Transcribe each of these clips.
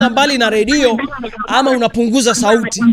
mbali na redio ama unapunguza sauti?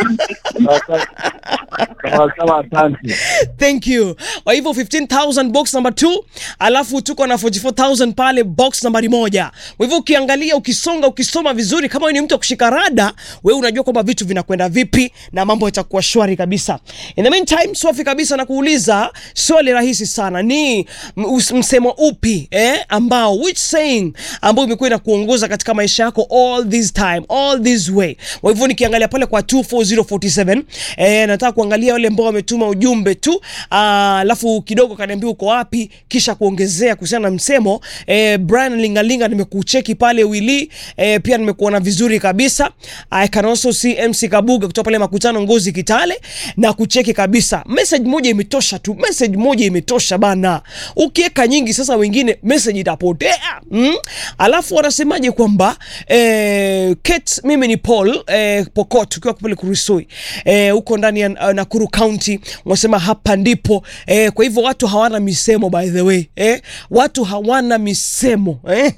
Sawa sawa, asante. Thank you. Kwa hivyo 15000 box number 2, alafu tuko na 44000 pale box nambari moja. Kwa hivyo ukiangalia, ukisonga, ukisoma vizuri, kama wewe ni mtu wa kushika rada, wewe unajua kwamba vitu vinakwenda vipi na mambo yatakuwa shwari kabisa. In the meantime, swafi kabisa na kuuliza swali rahisi sana, ni m- us- msemo upi eh, ambao which saying ambao imekuwa inakuongoza katika maisha yako all this time, all this way. Kwa hivyo nikiangalia pale kwa 24047 eh, nataka kuangalia wale ambao wametuma ujumbe tu, ah, alafu kidogo kaniambia uko wapi, kisha kuongezea kuhusiana na msemo eh, Brian Lingalinga nimekucheki pale wili eh, pia nimekuona vizuri kabisa. I can also see MC Kabuga kutoka pale makutano Ngozi Kitale na kucheki kabisa. Message moja imetosha tu, message moja imetosha bana. Ukiweka nyingi sasa, wengine message itapotea mm? Alafu wanasemaje kwamba eh, Kate, mimi ni Paul eh, Pokot ukiwa pale Kurusui eh, huko ndani ya uh, Nakuru County, wanasema hapa ndipo eh, kwa hivyo watu hawana misemo by the way eh, watu hawana misemo eh?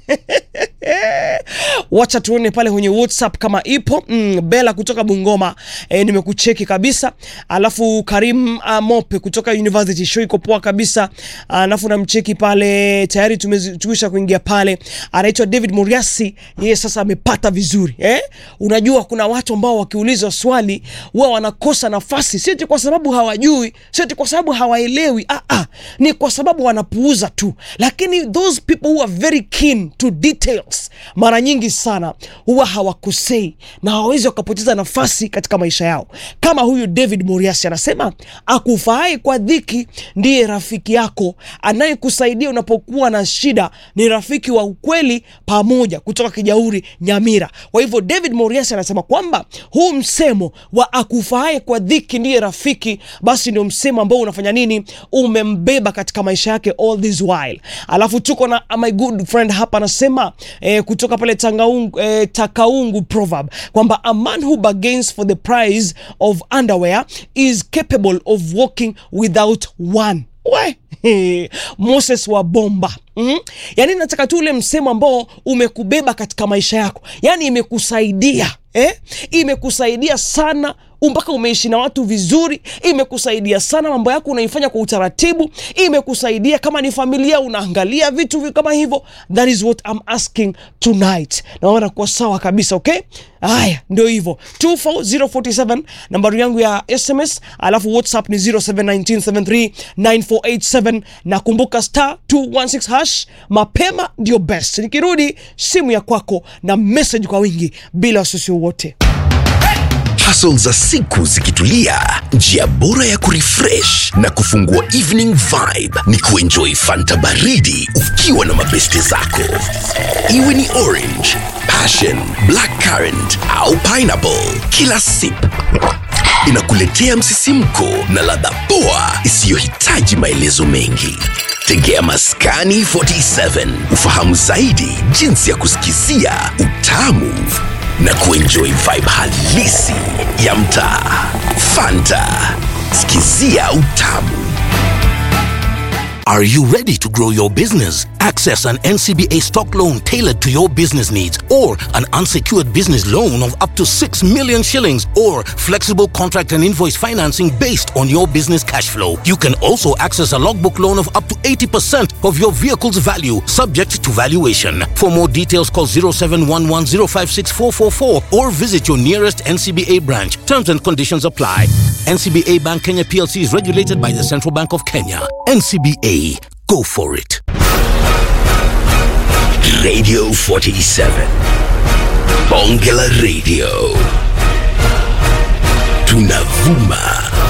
wacha tuone pale kwenye whatsapp kama ipo mm, bela kutoka bungoma e, nimekucheki kabisa alafu karim uh, mope kutoka university show iko poa kabisa alafu namcheki pale tayari tumezi- tumesha kuingia pale anaitwa david muriasi yeye sasa amepata vizuri eh? unajua kuna watu ambao wakiulizwa swali huwa wanakosa nafasi sieti kwa sababu hawajui sieti kwa sababu hawaelewi ah, ah, ni kwa sababu wanapuuza tu lakini those people who are very keen to details mara nyingi sana huwa hawakosei na hawawezi wakapoteza nafasi katika maisha yao kama huyu david moriasi anasema akufahai kwa dhiki ndiye rafiki yako anayekusaidia unapokuwa na shida ni rafiki wa ukweli pamoja kutoka kijauri nyamira kwa hivyo david moriasi anasema kwamba huu msemo wa akufahai kwa dhiki ndiye rafiki basi ndio msemo ambao unafanya nini umembeba katika maisha yake all this while alafu tuko na my good friend hapa anasema eh, kutoka pale tangaungu, eh, takaungu proverb kwamba a man who bargains for the price of underwear is capable of walking without one we moses wa bomba mm? yaani nataka tu ule msemo ambao umekubeba katika maisha yako yaani imekusaidia eh? imekusaidia sana mpaka umeishi na watu vizuri imekusaidia sana mambo yako unaifanya kwa utaratibu imekusaidia kama ni familia unaangalia vitu vi- kama hivyo that is what I'm asking tonight naona kuwa sawa kabisa okay haya ndio hivyo 24047 nambari yangu ya sms alafu whatsapp ni 0719739487 na kumbuka star 216 hash mapema ndio best nikirudi simu ya kwako na message kwa wingi bila wasiwasi wowote Hustle za siku zikitulia, njia bora ya kurefresh na kufungua evening vibe ni kuenjoy fanta baridi ukiwa na mabeste zako, iwe ni orange, passion, black currant au pineapple. Kila sip inakuletea msisimko na ladha poa isiyohitaji maelezo mengi. Tegea Maskani 47 ufahamu zaidi jinsi ya kusikizia utamu na kuenjoy vibe halisi ya mtaa. Fanta, sikizia utamu. Are you ready to grow your business? Access an NCBA stock loan tailored to your business needs or an unsecured business loan of up to 6 million shillings or flexible contract and invoice financing based on your business cash flow. You can also access a logbook loan of up to 80% of your vehicle's value subject to valuation. For more details call 0711056444 or visit your nearest NCBA branch. Terms and conditions apply. NCBA Bank Kenya PLC is regulated by the Central Bank of Kenya. NCBA, go for it. Radio 47. Bonge la Radio. Tunavuma